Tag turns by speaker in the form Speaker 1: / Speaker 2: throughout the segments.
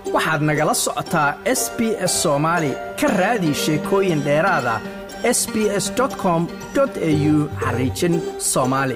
Speaker 1: waxaad nagala socotaa s b s soomaali ka raadi sheekooyin dheeraada s b s com au xariijin soomaali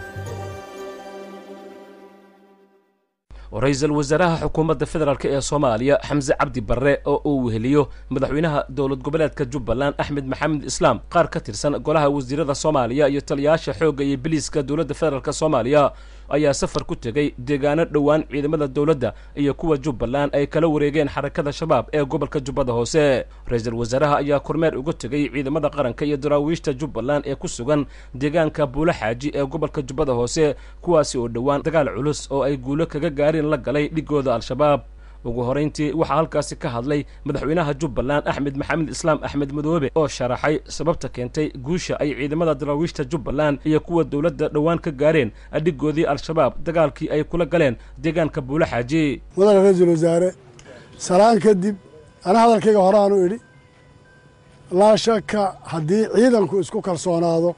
Speaker 2: ra-iisul wasaaraha xukuumadda federaalk ee soomaaliya xamse cabdi barre oo uu weheliyo madaxweynaha dowlad goboleedka jubbaland axmed maxamed islaam qaar ka tirsan golaha wasiirada soomaaliya iyo taliyayaasha xoogga iyo biliiska dowladda federaalk soomaaliya ayaa safar ku tegey deegaano dhowaan ciidamada dowladda iyo kuwa jubbaland ay kala wareegeen xarakada shabaab ee gobolka jubbada hoose ra-iisul wasaaraha ayaa kormeer uga tegey ciidamada qaranka iyo daraawiishta jubbaland ee ku sugan deegaanka buulo xaaji ee gobolka jubbada hoose kuwaasi oo dhowaan dagaal culus oo ay guulo kaga gaareen la galay dhigooda al-shabaab ugu horayntii waxaa halkaasi ka hadlay madaxweynaha jubbaland axmed maxamed islaam axmed madoobe oo sharaxay sababta keentay guusha ay ciidamada daraawiishta jubbaland iyo kuwa dowladda dhowaan ka gaareen adhigoodii al-shabaab dagaalkii ay kula galeen deegaanka buulo xaaji
Speaker 3: mudane ra-iisul wasaare salaan kadib ana hadalkayga horeaanu idhi laa shaka haddii ciidanku isku kalsoonaado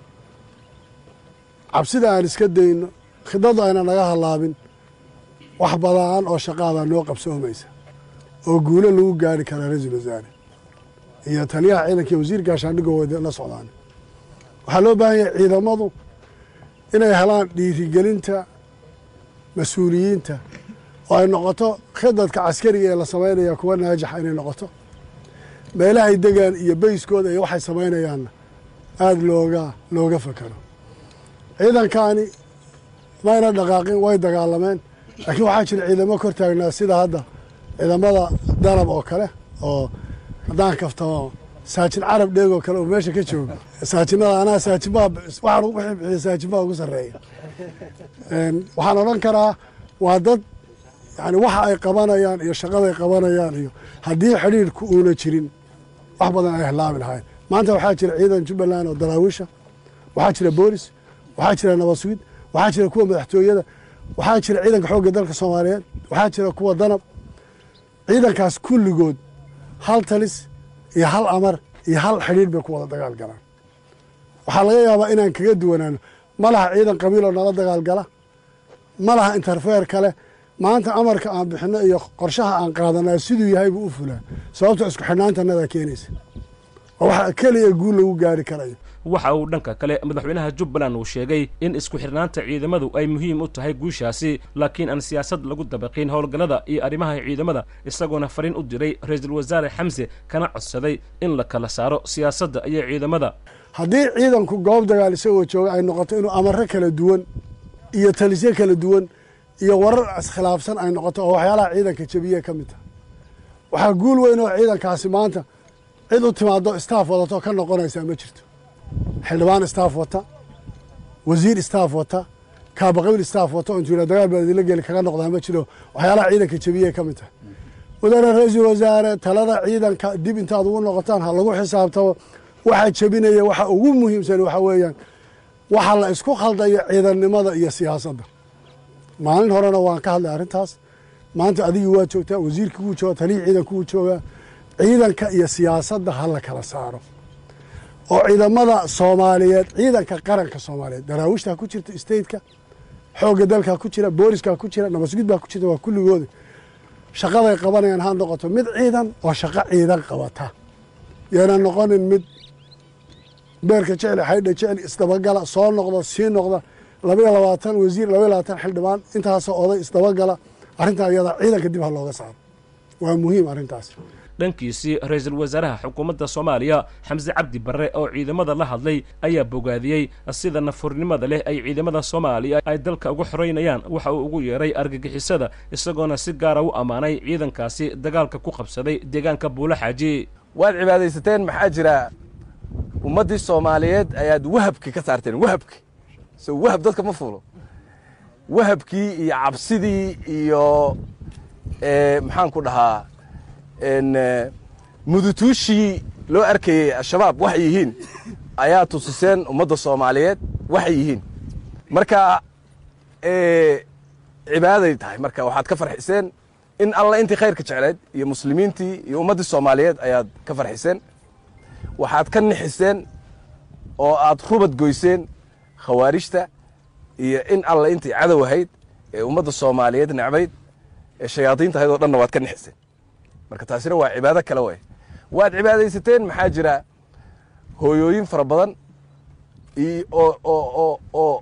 Speaker 3: cabsida aan iska dayno khidadu ayna naga hallaabin wax badaan oo shaqaadaa noo qabsoomaysa oo guulo lagu gaari karaa ra-iisul wasaare iyo taliyaha ciidanka iyo wasiir gaashaandhigoo wada la socdaan waxaa loo baahan yahay ciidamadu inay helaan dhiirigelinta mas-uuliyiinta oo ay noqoto khidadka caskariga ee la samaynaya kuwa naajaxa inay noqoto meelahay degaan iyo beyskooda iyo waxay samaynayaanna aada looga looga fakaro ciidankaani mayna dhaqaaqin way dagaalameen laakiin waxaa jira ciidamo kor taagnaa sida hadda ciidamada danab oo kale oo haddaan kaftamo saajin carab dheeg oo kale oo meesha ka jooga saajinada anaa saajinbaa waxaan wixii bixiya saajinbaa ugu sarreeya waxaan odhan karaa waa dad yani waxa ay qabanayaan iyo shaqaday qabanayaan iyo haddii xidhiidhku uuna jirin wax badan ay halaabi lahayn maanta waxaa jira ciidan jubbaland oo daraawiisha waxaa jira boolis waxaa jira nabaswiid waxaa jira kuwa madaxtooyada waxaa jira ciidanka xoogga dalka soomaaliyeed waxaa jira kuwa danab ciidankaas kulligood hal talis iyo hal amar iyo hal xidhiidh bay ku wada dagaal galaan waxaa laga yaabaa inaan kaga duwanaano ma laha ciidan qabiiloo nala dagaal gala ma laha interfeer kale maanta amarka aan bixinno iyo qorshaha aan qaadanaa siduu yahay buu u fulaa sababto isku xidhnaantanadaa keenaysa oo waxa keliya guul lagu gaari karayo
Speaker 2: waxa uu dhanka kale madaxweynaha jubbaland uu sheegay in isku xidhnaanta ciidamadu ay muhiim u tahay guushaasi laakiin aan siyaasad lagu dabaqin howlgallada iyo arrimaha ciidamada isagoona fariin u diray ra-iisul wasaare xamse kana codsaday in la kala saaro siyaasadda iyo ciidamada
Speaker 3: haddii ciidanku goob dagaal isagoo jooga ay noqoto inuu amaro kala duwan iyo talisyo kala duwan iyo warar iskhilaafsan ay noqoto oo waxyaalaha ciidanka jebiye ka mid taha waxaa guul weyn oo ciidankaasi maanta cid u timaado staff wadato ka noqonaysaa ma jirto xildhibaan staff wata wasiir staff wata kaabaqabil staff wata oo intuu dagaal baa idinla geli kaga noqdaa ma jiro waxyaalaha ciidanka jebiye ka mid tahay mudane ra-iisul wasaare talada ciidanka dib intaad ugu noqotaan ha lagu xisaabtamo waxa jebinaya waxa ugu muhiimsan waxa weeyaan waxa la isku khaldayo ciidannimada iyo siyaasadda maalin horena waan ka hadlay arrintaas maanta adigii waa joogtaa wasiirkii wuu jooga talihii ciidanku wuu joogaa ciidanka iyo siyaasadda ha la kala saaro oo ciidamada soomaaliyeed ciidanka qaranka soomaaliyeed daraawiishtaa ku jirta stateka xoogga dalkaa ku jira booliskaa ku jira nabasgud baa ku jirta waa kulligooda shaqaday qabanayaan ha noqoto mid ciidan oo shaqo ciidan qabata yayna noqonin mid beerka jecel xaydha jecel isdabagala soo noqda sii noqda labaiyo labaatan wasiir labaiyo labaatan xildhibaan intaasoo oday isdabagala arrintaa iyada ciidanka dib ha looga saaro waa muhiim arrintaas
Speaker 2: dhankiisii ra-iisul wasaaraha xukuumadda soomaaliya xamse cabdi barre oo ciidamada la hadlay ayaa bogaadiyey sida nafurnimada leh ay ciidamada soomaaliya ay dalka uga xoreynayaan waxa uu ugu yeeray argagixisada isagoona si gaara u ammaanay ciidankaasi dagaalka ku qabsaday deegaanka buulo xaaji
Speaker 4: waad cibaadaysateen maxaa jira ummaddii soomaaliyeed ayaad wahabki ka saarteen wahabki so wahab dadka ma fuulo wahabkii iyo cabsidii iyo maxaan ku dhahaa mudutuushii loo arkayey al-shabaab waxay yihiin ayaa tusiseen ummadda soomaaliyeed waxay yihiin marka cibaaday tahay marka waxaad ka farxiseen in alla intii khayrka jecleed iyo muslimiintii iyo ummaddii soomaaliyeed ayaad ka farxiseen waxaad ka nixiseen oo aad rubad goyseen khawaarijta iyo in alla intii cadow ahayd ee ummadda soomaaliyeed necbayd ee shayaadiinta ahayd oo dhanna waad ka nixiseen marka taasina waa cibaado kale way waad cibaadaysateen maxaa jira hooyooyin fara badan oo oo oo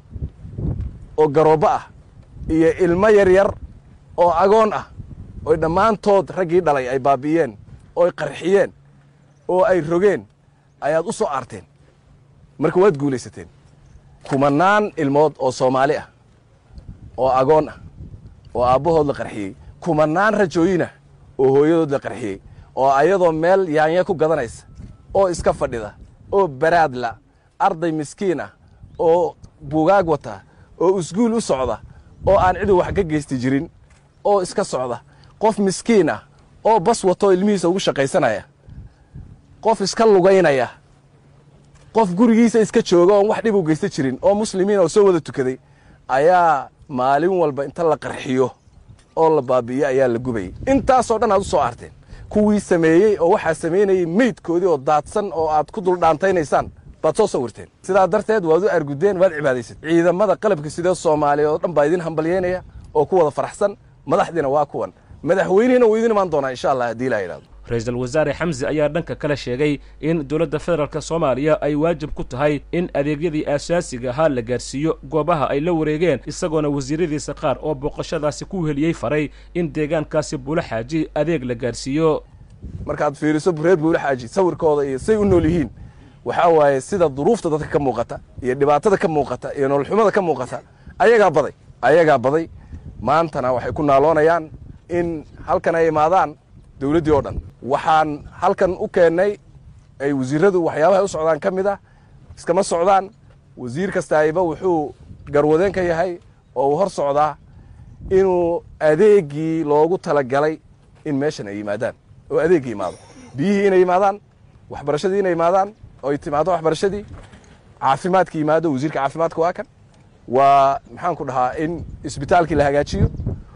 Speaker 4: oo garoobo ah iyo ilmo yar yar oo agoon ah oy dhammaantood raggii dhalay ay baabi'iyeen ooy qarxiyeen oo ay rogeen ayaad u soo aarteen marka waad guulaysateen kumanaan ilmood oo soomaali ah oo agoon ah oo aabbahood la qarxiyey kumanaan rajooyinah oo hooyadood la qarxiyey oo ayadoo meel yaanya ku gadanaysa oo iska fadhida oo baraadla arday miskiin ah oo buugaag wata oo iskuul u socda oo aan cidu wax ka geysti jirin oo iska socda qof miskiin ah oo bas wato ilmihiisa ugu shaqaysanaya qof iska lugaynaya qof gurigiisa iska jooga oon wax dhib u geysta jirin oo muslimiin oo soo wada tukaday ayaa maalin walba inta la qarxiyo oo la baabi'iyo ayaa la gubayay intaasoo dhan aad u soo aarteen kuwii sameeyey oo waxaa samaynayey meydkoodii oo daadsan oo aad ku duldhaantaynaysaan baad soo sawirteen sidaa darteed waad u argudeen waad cibaadaysat ciidamada qalabka sidee soomaaliya oo dhan baa idin hambalyeynaya oo ku wada faraxsan madaxdiina waa kuwan madaxweynihina wuu idin imaan doonaa insha allah haddii laa yidhahdo
Speaker 2: ra-iisul wasaare xamse ayaa dhanka kale sheegay in dowladda federaalk soomaaliya ay waajib ku tahay in adeegyadii aasaasiga ahaa la gaarsiiyo goobaha ay la wareegeen isagoona wasiiradiisa qaar oo booqashadaasi ku heliyey faray in deegaankaasi buulo xaaji adeeg la gaarsiiyo
Speaker 4: markaad fiiriso reer buulo xaaji sawirkooda iyo say u nool yihiin waxaa waaye sida duruufta dadka ka muuqata iyo dhibaatada ka muuqata iyo nololxumada ka muuqata ayagaa baday ayagaa baday maantana waxay ku naaloonayaan in halkan ay imaadaan dowladdii oo dhan waxaan halkan u keennay ay wasiiradu waxyaabaha u socdaan ka mid ah iskama socdaan wasiir kastaayba wuxuu garwadeen ka yahay oo uu hor socdaa inuu adeegii loogu talagalay in meeshan ay yimaadaan oo adeegii imaado biyihii inay yimaadaan waxbarashadii inay yimaadaan oo ay timaado waxbarashadii caafimaadkii yimaado wasiirka caafimaadka waa kan waa maxaan ku dhahaa in isbitaalkii la hagaajiyo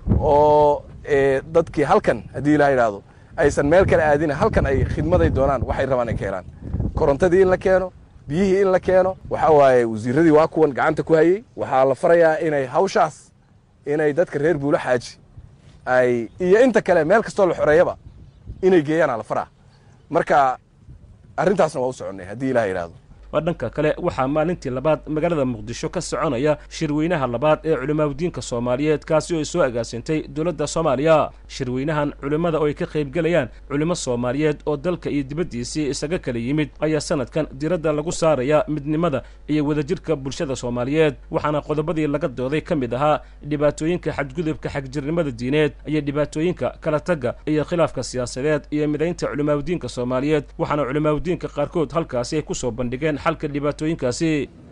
Speaker 4: oo dadkii halkan haddii ilaa yidhaahdo aysan meel kale aadina halkan ay khidmaday doonaan waxay rabaan ay keenaan korontadii in la keeno biyihii in la keeno waxaa waaye wasiiradii waa kuwan gacanta ku hayey waxaa la farayaa inay hawshaas inay dadka reer buulo xaaji ay iyo inta kale meel kastoo la xoreeyaba inay geeyaana la faraa marka arrintaasna waa u soconnay haddii ilaah yidhaahdo
Speaker 2: waa dhanka kale waxaa maalintii labaad magaalada muqdisho ka soconaya shirweynaha labaad ee culimaadudiinka soomaaliyeed kaasi oo ay soo agaasintay dowladda soomaaliya shirweynahan culimmada oo ay ka qaybgelayaan culimo soomaaliyeed oo dalka iyo dibaddiisii isaga kala yimid ayaa sanadkan diradda lagu saaraya midnimada iyo wadajirka bulshada soomaaliyeed waxaana qodobadii laga dooday ka mid ahaa dhibaatooyinka xadgudubka xagjirnimada diineed iyo dhibaatooyinka kala tagga iyo khilaafka siyaasadeed iyo midaynta culimaadudiinka soomaaliyeed waxaana culimaadudiinka qaarkood halkaasi ay kusoo bandhigeen xalka dhibaatooyinkaasi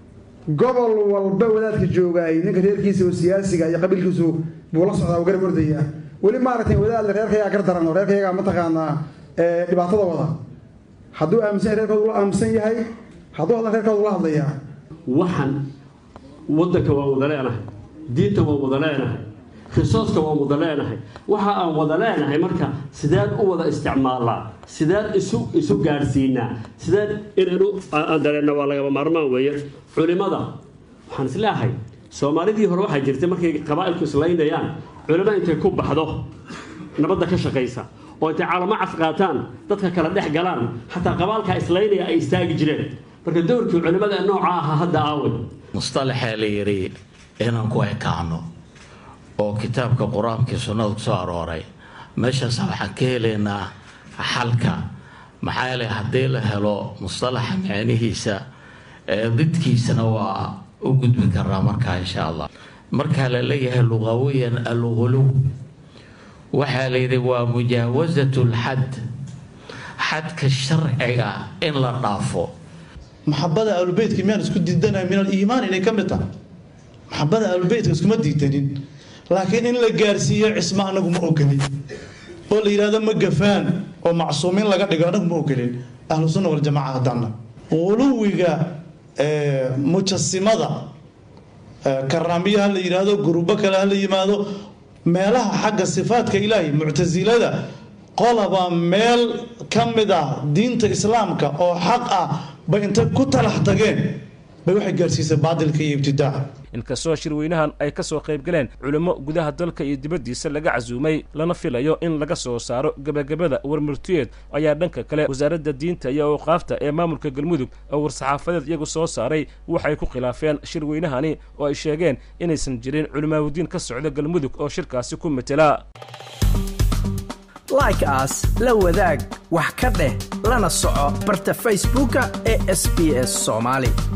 Speaker 5: gobol walba wadaadka joogaay ninka reerkiisa oo siyaasiga iyo qabiilkiisu buu la socdaa u garab ordaya weli maaragtay wadaadle reerkayagaa gar daran oo reerkayagaa mataqaanaa dhibaatada wada hadduu aaminsan yahay reerkoodu la aaminsan yahay hadduu hadlan reerkoodu la hadlayaa
Speaker 6: waxaan waddanka waan wada leenahay diinta waan wada leenahay risooska waan wada leenahay waxa aan wada leenahay marka sideen u wada isticmaalnaa sideen isu isu gaadhsiinaa sideen inaynu aan dareenna waa lagaba maarmaan weeye culimada waxaan is leeahay soomaalidii hore waxaa jirtay markay qabaa'ilku islaynayaan culimo intay ku baxdo nabadda ka shaqaysa oo intay calamo caf qaataan dadka kala dhex galaan xataa qabaalkaa islaynaya ay istaagi jireen marka dowrkii culimada nooca ahaa hadda aaway
Speaker 7: mustalaxee la yidhi inaan ku ekaano oo kitaabka qur-aankii sunnada ku soo arooray meeshaas waxaan ka helaynaa xalka maxaa yeelay haddii la helo mustalaxa macnihiisa didkiisana waa u gudbi karaa markaa insha allah markaa la leeyahay luqawiyan alguluw waxaa la yidhi waa mujaawasat lxad xadka sharciga in la dhaafo
Speaker 8: maxabada ahlubeytka miyaan isku diidanay min aliimaan inay ka mid tahay maxabada ahlubeytka iskuma diidanin laakiin in la gaarsiiyo cismo anagu ma ogolin oo la yidhahdo ma gafaan oo macsuumiin laga dhigo anagu ma ogolin ahlu sunna waljamaca haddaana quluwiga mujasimada karaamiya ha la yidhaahdo gurubo kale ha la yimaado meelaha xagga sifaadka ilaahay muctasilada qolaba meel ka mid ah diinta islaamka oo xaq ah bay intay ku talax tageen bay waxay gaarsiisay baadilka iyo ibtidaaca
Speaker 2: inkastoo shirweynahan ay ka soo qayb galeen culimmo gudaha dalka iyo dibaddiisa laga casuumay lana filayo in laga soo saaro gebagabada warmurtiyeed ayaa dhanka kale wasaaradda diinta iyo awqaafta ee maamulka galmudug oo war-saxaafadeed iyagu soo saaray waxay ku khilaafeen shirweynahani oo ay sheegeen inaysan jirin culimaawudiin ka socda galmudug oo shirkaasi ku metela
Speaker 1: like aas la wadaag wax ka dheh lana soco barta facebooka ee sb s soomaali